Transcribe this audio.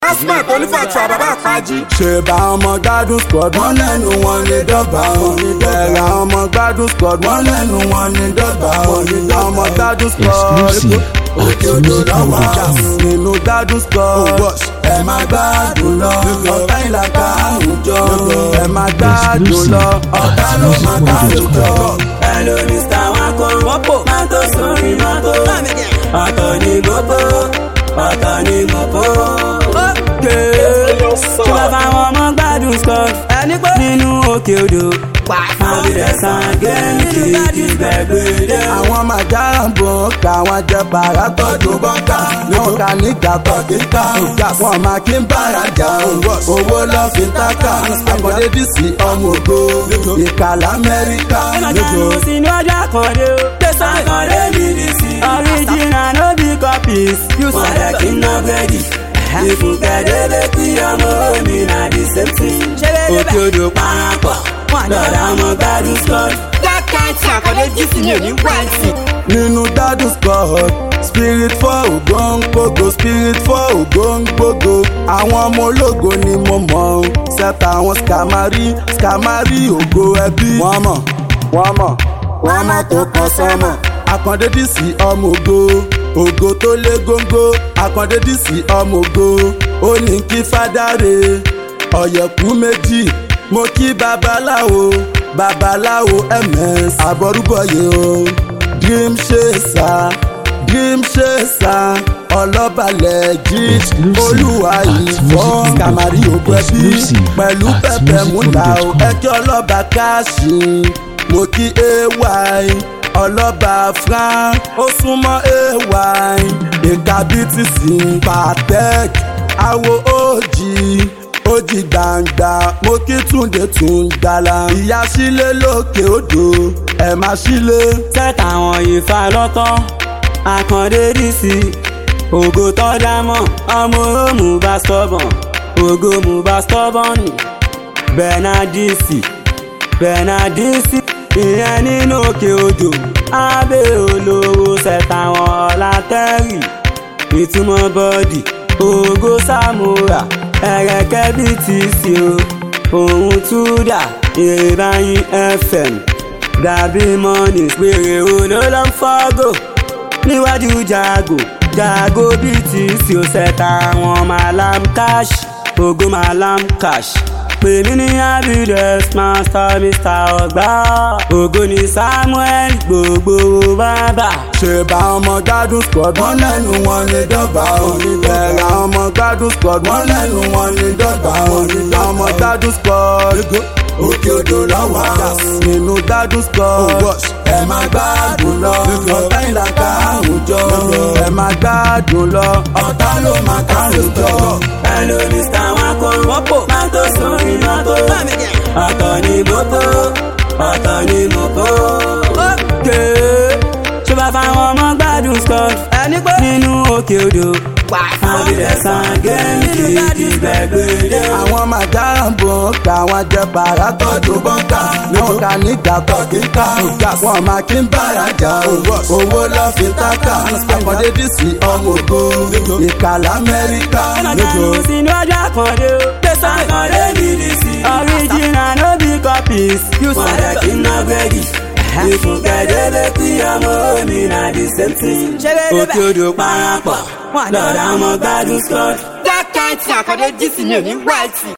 asmat onífàtúwà bàbá àpájí. ṣe bá ọmọ gbádùn squad wọn lẹ́nu wọn ní dọ́gba wọn ní bẹ̀rẹ̀ ọmọ gbádùn squad wọn lẹ́nu wọn ní dọ́gba wọn ní ọmọ gbádùn squad Exclusive òkè at odò Music lọ́wọ́ Production. nínú gbádùn squad ẹ máa gbádùn lọ ọ̀tá ìlàkà àwùjọ ẹ máa gbádùn lọ ọ̀tá ló máa gbádùn lọ. ẹ ló ní star wọn kó wọ́pọ̀ máa tó sórí mọ́tò ọ̀tọ̀ ní gbogbo ọ̀tọ̀ ní gbogbo. tí wọ́n bá wọn mọ́ gbádùn scott nínú òkè odò àbídẹ̀sán gẹ́ẹ́nì kìí gbẹ̀gbẹ̀dẹ̀. àwọn màjára ń bọ̀ ká wọn jẹ bàrà tọ́jú bọ́ńkà wọn kà nígbà tó kíkà wọn máa kí ń bára jà owó lọ fi tákà àkọ́dé dìsí ọmọ ògo ìkàlà amẹ́ríkà. ìmọ̀jáde sínú ọjọ́ àkàndé o tẹ̀sán àkàndé mi dì sí. original no be copies. wọ́n dẹ̀ kí n ná bẹ́ẹ̀dì. ìfúnkẹ́dẹ́lẹ́ kí ọmọ mi na the same thing. òkè odò parapọ̀ lọ́dà ọmọ gbádùn scott. dákàtì àkọ́dé jísì mi ò ní wáìtì. nínú dádùn squad spirit for ògbóǹgbògo spirit for ògbóǹgbògo àwọn ọmọ ológo ni mo mọ̀ ọ́n sẹ́ta àwọn skamari skamari ògo ẹbí. wọ́n mọ̀ wọ́n mọ̀ wọ́n mọ̀ tó kàn sọ́mọ̀ àkàndé dìsí ọmọ ògo ògo tó lé góńgó àkàndé dìsí ọmọ ògo ó ní kí fádàrè ọ̀yẹ̀kú méjì mo kí babaláwo babaláwo ms àbọrúbọyé o dream chaser dream chaser ọlọ́balẹ̀ jí Exclusive olúwa at ìfọ́ Music kàmárí ògbó ẹbí Exclusive pẹ̀lú at pẹ̀pẹ̀ Music múta o Production. ẹjọ́ ọlọ́ba káàṣì mo kí ay ọlọ́ba frank ó súnmọ́ ay ìka btc patek awo ojì ojì gbangba mo kí túnde tún gbala ìyá sílé lókè odò ẹ̀ máa sílé. sẹ́tà àwọn ìfà lọ́tọ́ àkàndé dìsí ògo tó dámọ̀ ọmọ òmù bá stọ́bọ̀n ògo mù bá stọ́bọ̀n ni bernadisi bernadisi ìyẹn nínú òkè odò abẹ́ olówó sẹ́tà àwọn ọ̀làtẹ́rì ìtumọ̀ bọ́dì ògo samura ẹ̀rẹ̀kẹ́ bíi ti sí o òun túdà ìrìbáyín fm dàbí mọ́nì péré olólọ́ ń fọ́gò níwájú jago jago bíi ti sí o ṣẹ̀ta àwọn malam cash ògo malam cash pèmí ní abides master mr ọgbà ògo ní samuel gbogbo bàbá. ṣe bá ọmọ gbádùn squad wọn lẹ́nu wọn ní dọ́gba òní bẹ̀rẹ̀ àwọn ọmọ gbádùn squad wọn lẹ́nu wọn ní dọ́gba òní àwọn ọmọ gbádùn squad òkè odò lọ́wọ́ nínú gbádùn squad ẹ máa gbádùn lọ ọ̀tá ìlàkà àwùjọ ẹ máa gbádùn lọ ọ̀tá ló máa kárùn jọ. Hello Mr. Wako Wọ́pọ̀ máa tó sórí mọ́tò. Ọ̀tọ̀ ni mọ́tò, ọ̀tọ̀ ni mọ́tò. Ókè. Ṣé bá fáwọn ọmọ gbádùn Scott? Nínú òkè odò. Àbílẹ̀sán gẹ́ẹ́nì kìí gbẹ̀gbẹ̀dẹ̀. àwọn màjára ń bọ̀ ká wọn jẹ bàrà tọ́jú bọ́ńkà wọn kà nígbà tó kíkà wọn máa kí ń bára jà owó lọ fi tákà àkọ́dé dìsí ọmọ ògo ìkàlà amẹ́ríkà ìmọ̀jáde sínú ọjọ́ àkàndé o tẹ̀sán àkàndé mi dì sí. original no be copies. wọ́n dẹ̀ kí n ná bẹ́ẹ̀dì. ìfúnkẹ́dẹ́lẹ́ kí ọmọ mi na the same thing. òkè odò parapọ̀ lọ́dà ọmọ gbádùn scott. dákàtì àkọ́dé jísì mi ò ní wáìtì.